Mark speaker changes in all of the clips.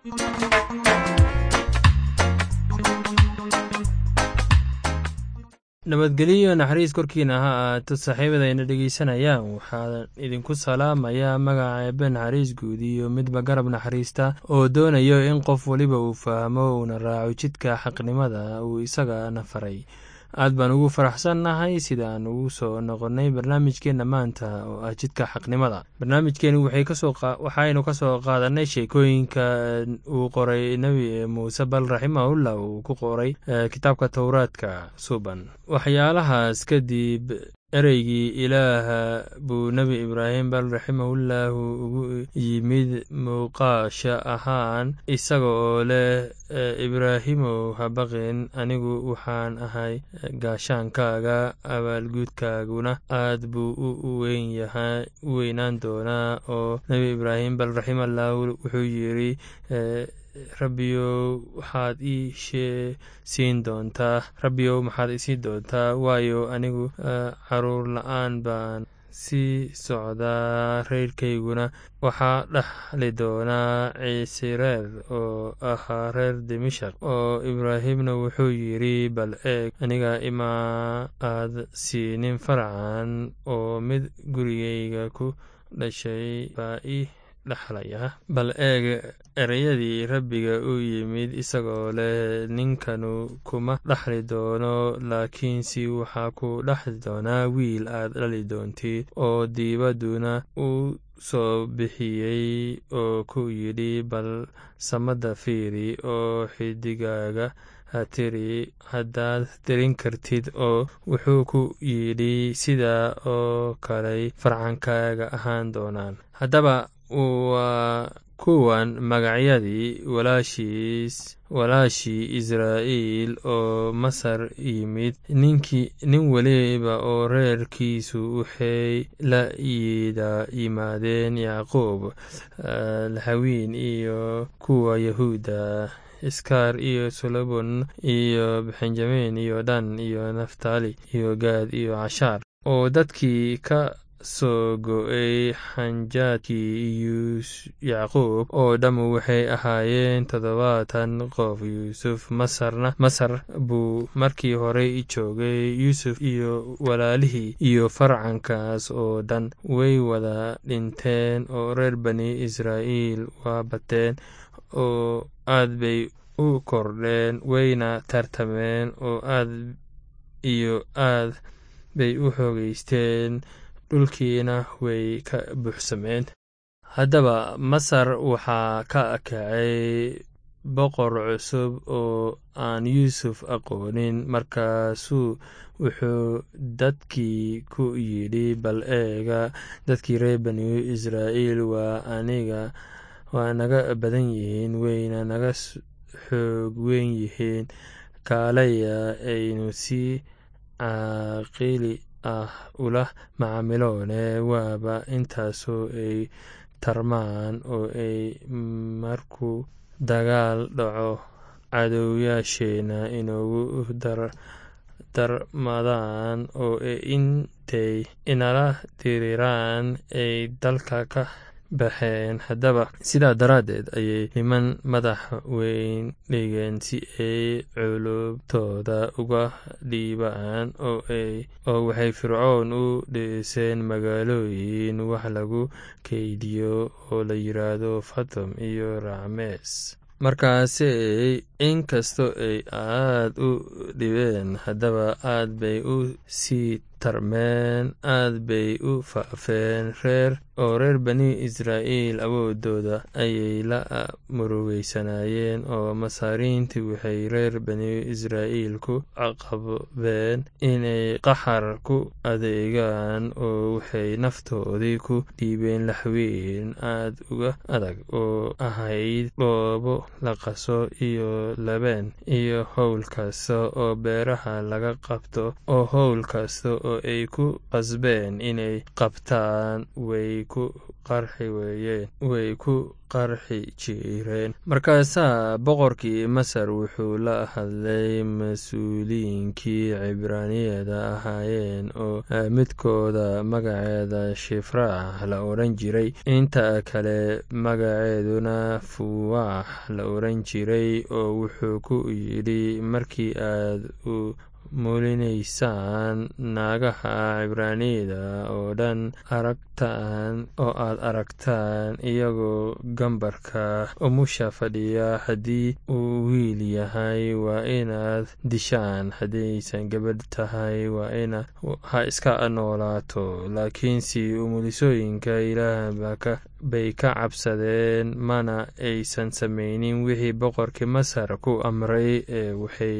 Speaker 1: nabadgelyo naxariis korkiina ha ahaato saaxiibadayna dhegeysanayaan waxaa idinku salaamayaa magaca eebe naxariis guud iyo midba garab naxariista oo doonayo in qof weliba uu fahmo uuna raaco jidka xaqnimada uu isagana faray aad baan ugu faraxsannahay sida aan ugu soo noqonnay barnaamijkeenna maanta oo ah jidka xaqnimada barnaamijkeenu waxaynu ka soo qaadanay sheekooyinka uu qoray nebi muuse bal raximahullah uu ku qoray kitaabka towraadka suban waxyaalahaas kadib ereygii ilaaha buu nebi ibraahim bal raximahullahu ugu yimid muuqaasha ahaan isaga oo leh ibraahimow habaqin anigu waxaan ahay gaashaankaaga abaalguudkaaguna aad buu u weynaan doonaa oo nebi ibraahim bal raximallahu wuxuu yidri rabbiyow waxaad ii siin doontaa rabbiyow maxaad isiin doontaa waayo anigu caruur la-aan baan sii socdaa reerkayguna waxaa dhaxli doonaa ciise reer oo ahaa reer dimishak oo ibraahimna wuxuu yidri bal eeg aniga imaa aad siinin farcan oo mid gurigayga ku dhashay baa ii dhexlaya bal eeg ereyadii rabbiga u yimid isagoo leh ninkanu kuma dhexli doono laakiinse waxaa ku dhexli doonaa wiil aad dhali doontid oo diibadduna u soo bixiyey oo ku yidhi bal samada fiiri oo xidigaaga ha tiri haddaad tirin kartid oo wuxuu ku yidhi sidaa oo kaley farcankaaga ahaan doonaan haddaba waa kuwan magacyadii walaashiis walaashii israa'iil oo masar yimid nin weliba oo reerkiisu waxay la yimaadeen yacquub lahawiin iyo kuwa yahuuda iskaar iyo solomon iyo benjamin iyo dhan iyo naftali iyo gaad iyo cashaar oo dadkii ka soo go-ay xanjaadkii yacquub oo dhammu waxay ahaayeen toddobaatan qof yuusuf masarna masar buu markii horey joogay yuusuf iyo walaalihii iyo farcankaas oo dhan way wada dhinteen oo reer bani israa'iil waa bateen oo aad bay u kordheen wayna tartameen oo aad iyo aad bay u xoogeysteen dhulkiina way ka buuxsameen haddaba masar waxaa ka kacay boqor cusub oo aan yuusuf aqoonin markaasuu wuxuu dadkii ku yidhi bal eega dadkii reer bani israa'iil waa aniga waa naga badan yihiin wayna naga xoog weyn yihiin kaalaya aynu si caaqili ah ula macaamiloone waaba intaasoo ay tarmaan oo ay markuu dagaal dhaco cadowyaasheena inoogu darmadaan oo intay inala diriraan ay dalka ka baxeen haddaba sidaa daraaddeed ayay niman madax weyn dhigeen si ay culubtooda uga dhiibaan oo waxay fircoon u dhiseen magaalooyin wax lagu keydiyo oo la yidhaahdo fatom iyo racmees markaasey inkastoo ay aad u dhibeen haddaba aad bay u sii tarmeen aad bay u faafeen reer oo reer bani israa'iil awoodooda ayay la murugeysanayeen oo masaariintii waxay reer bani israa'iil ku caqabeen inay qaxar ku adeegaan oo waxay naftoodii ku dhiibeen laxweyn aad uga adag oo ahayd dhoobo la qaso iyo labeen iyo howl kasta oo beeraha laga qabto oo howl kasta oo ay ku qasbeen inay qabtaan way ku qarxi weeyeen way ku qarxi jireen markaasaa boqorkii masar wuxuu la hadlay mas-uuliyiinkii cibraaniyada ahaayeen oo midkooda magaceeda shifraax la odhan jiray inta kale magaceeduna fuwaax la odhan jiray oo wuxuu ku yidhi markii aad u muulinaysaan naagaha cibraaniyada oo dhan aragtaan oo aad aragtaan iyagoo gambarka umusha fadhiya haddii uu wiil yahay waa inaad dishaan haddaysan gabadh tahay waa ina ha iska noolaato laakiinse umulisooyinka ilaah bay ka cabsadeen mana aysan samaynin wixii boqorkii masar ku amray ee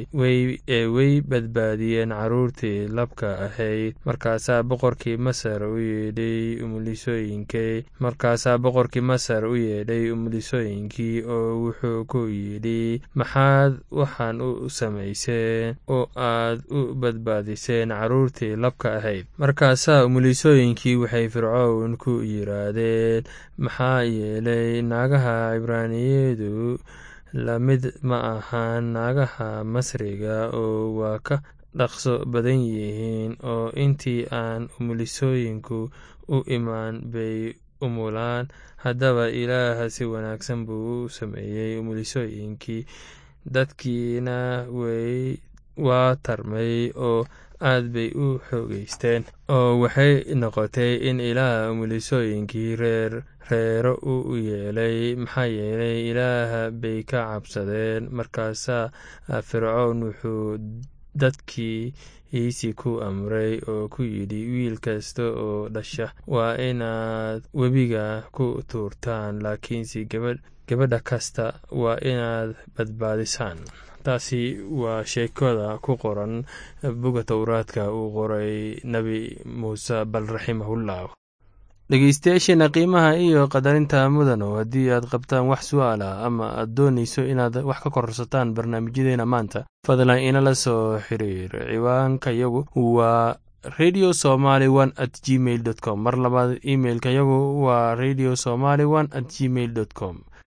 Speaker 1: way badbaadiyeen carruurtii labka ahayd markaasaa boqorkii masar u yeedhay umulisooyinkii markaasaa boqorkii masar u yeedhay umulisooyinkii oo wuxuu ku yidhi maxaad waxaan u samayseen oo aad u badbaadiseen carruurtii labka ahayd markaasaa umulisooyinkii waxay fircown ku yiraahdeen maxaa yeelay naagaha cibraaniyadu lamid ma ahaan naagaha masriga oo waa ka dhaqso badan yihiin oo intii aan umulisooyinku u imaan bay umulaan haddaba ilaah si wanaagsan buu u sameeyey umulisooyinkii dadkiina way waa tarmay oo aad bay u xoogeysteen oo waxay noqotay in ilaah umulisooyinkii reer reero u yeelay maxaa yeelay ilaah bay ka cabsadeen markaasaa fircown wuxuu dadkii iisi ku amray oo ku yidhi wiil kasta oo dhasha waa inaad webiga ku tuurtaan laakiinse gabadha kasta waa inaad badbaadisaan taasi waa sheekada ku qoran buga towraadka uu qoray nebi muuse bal raximahullah dhegeystayaasheena qiimaha iyo qadarinta mudano haddii aad qabtaan wax su-aal ah ama aad doonayso inaad wax ka korsataan barnaamijyadeena maanta fadlan inala soo xiriir ciwaanka yagu waa radio somaly one at gmail dot com mar labaad imailka yagu waa radio somaly one at gmail dot com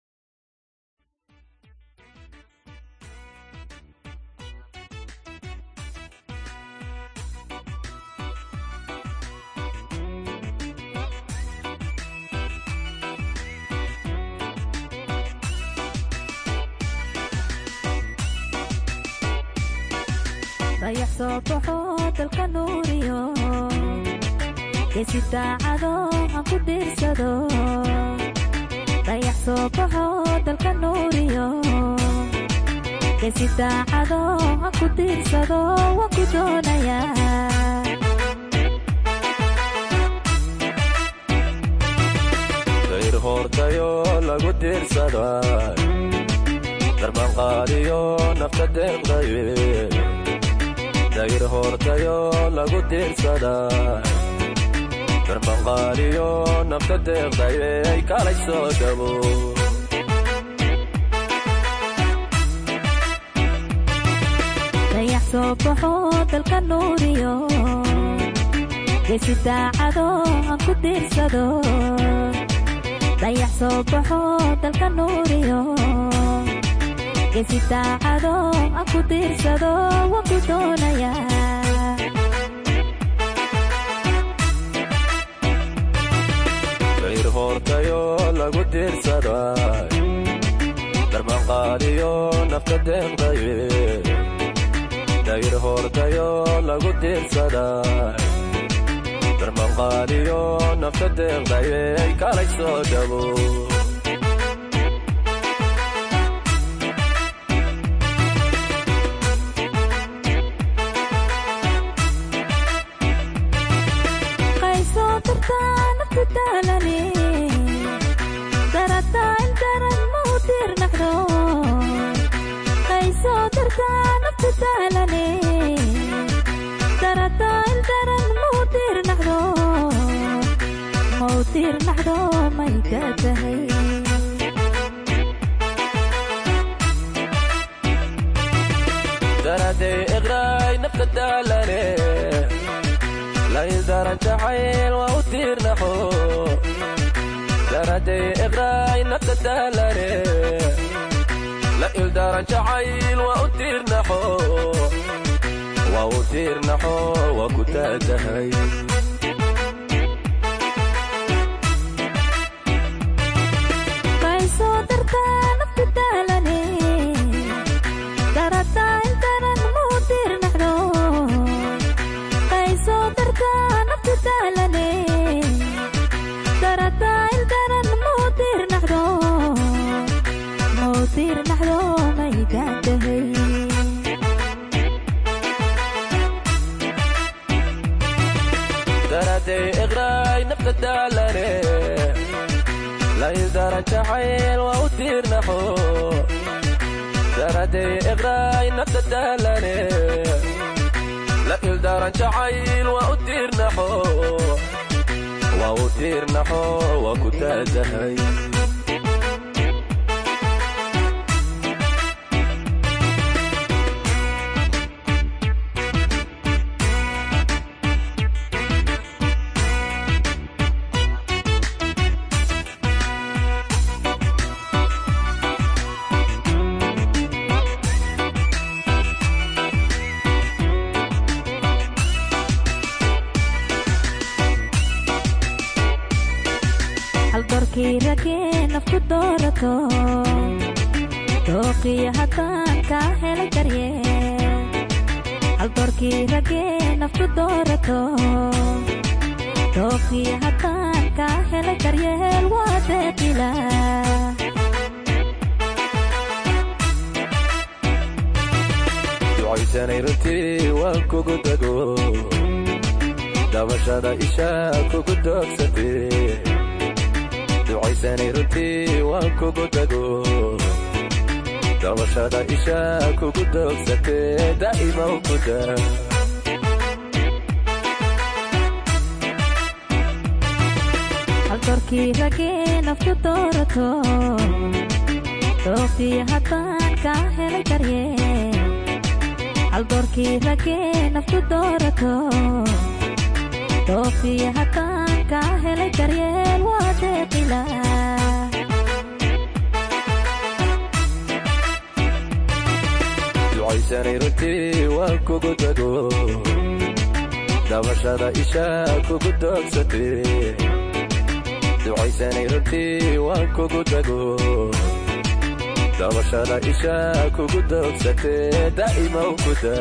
Speaker 2: dayax soo baxo dalka nuuriyo geesi daacado aan ku dhiirsado dayax soo baxo dalka nuuriyo geesi daacado aan ku dhiirsado waan ku doonayaa
Speaker 3: dayr hoortayo lagu diirsada darbanqaadiyo nafta deeqdaye dayr hoortayo lagu diirsada darbanqaadiyo nafta deeqdaye ay kalay soo dhabo
Speaker 2: dayax soo baxo dalka nuuriyo geesi daacado aan ku diirsado dayax soo baxo dalka nuuriyo geesi daacado aan ku diirsado waan ku doonayaa
Speaker 3: dayr hoortayo lagu diirsada darbanqaadiyo nafta deeqdaye dayr hoortayo lagu diirsada darbanqaadiyo nafta deeqdaye ay kalay soo dhabo
Speaker 2: qaysoo dartaa naftu daalane darataa ildaran ma u diirnaqdo qaysoo dartaa naftu daalane darataa ildaran ma u diirnaqdo ma u diirnaqdo may ka tahay
Speaker 3: daraday iqraay nafta daalane lay daran jacayl waa u tiirnaxo daraday iqraay nafta daalane la ildaran jacayl waa u tiirnaxo waa u tiirnaxo waa ku taatahay
Speaker 2: kaysoo dartaa nafta daalane darataa intanan muu tiirnaxdo kaysoo dartaa nafta daalane darataa intanan muu tiirnaxdo muu tiirnaxdo maydaan tahay
Speaker 3: daraday iqraay nafta daalane la ildaran jacayl waa u tiirnaxo daraday iqraay nafta daalane la ildaran jacayl waa u tiirnaxo waa u tiirnaxo waa ku taatahay
Speaker 2: haldoorkii ragee nafku doorato dooqiyo haddaan kaa helay daryeel haldoorkii ragee nafku doorato dooqiyo haddaan kaa helay daryeel waa deeqila
Speaker 3: ducaysanay runtii waan kugu dago dabashada isha kugu doogsatee ducaysanay runtii waan kugu dago dabashada isha kugu doogsatee daa'ima u kuda
Speaker 2: haldoorkii ragee nafku doorato dooqiyo haddaan kaa helay daryeel haldoorkii ragee nafku doorato dooqiyo haddaan kaa helay daryeel waa deeqila
Speaker 3: ducaysanay runtii waan kugu dago dabashada isha kugu doogsatee ducaysanay runtii waan kugu dago dabashada isha kugu doogsatee daa'ima u kuda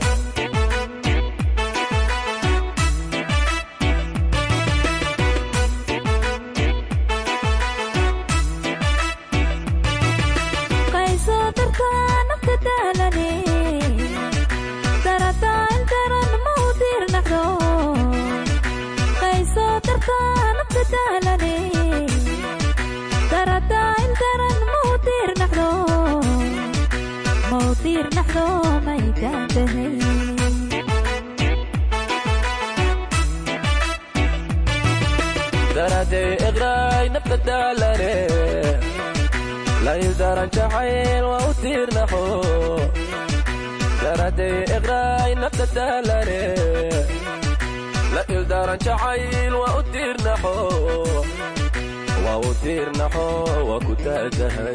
Speaker 2: kaysoo dartaa nafta daalane darataa intaran mau tiirnaxdo kaysoo dartaa nafta daalane darataa intaran mau tiirnaxdo mau tiirnaxdo maydaan tahay
Speaker 3: daraday iqraay nafta daalane la ildaran jacayl waa u tiirnaxo daraday iqraay nafta daalane la ildaran jacayl waa u tiirnaxo waa u tiirnaxo waa ku taatahay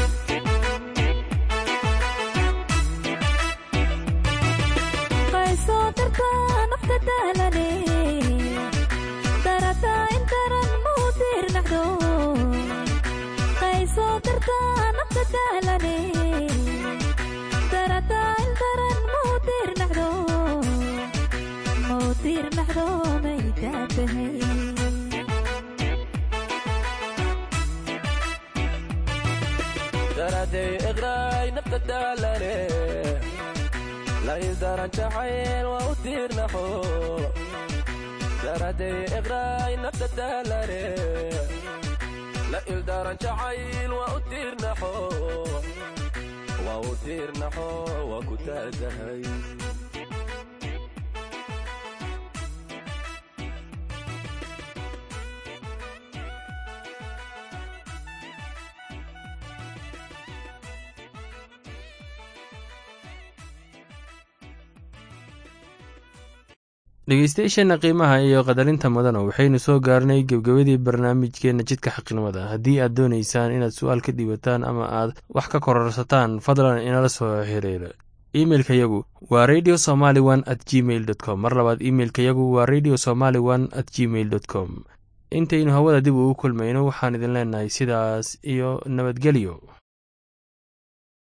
Speaker 2: kaysoo dartaa nafta daalane darataa intaran mau tiirnaxdo kaysoo dartaa nafta daalane darataa intaran mau tiirnaxdo mau tiirnaxdo maydaa tahay
Speaker 3: daraday iqraay nafta daalane la ildaran jacayl waa u tiirnaxo daraday iqraay nafta daalane la ildaran jacayl waa u tiirnaxo waa u tiirnaxo waa ku taatahay
Speaker 1: dhegeystayaasheenna qiimaha iyo qadarinta mudana waxaynu soo gaarnay gebgebadii barnaamijkeenna jidka xaqnimada haddii aad doonaysaan inaad su-aal ka dhiibataan ama aad wax ka kororsataan fadlan inala soo xiriira imeilka yagu waa radio somaly one at gmail dot com mar labaad imeilka yagu waa radio somaly one at gmail dot com intaynu hawada dib ugu kulmayno waxaan idin leenahay sidaas iyo nabadgelyo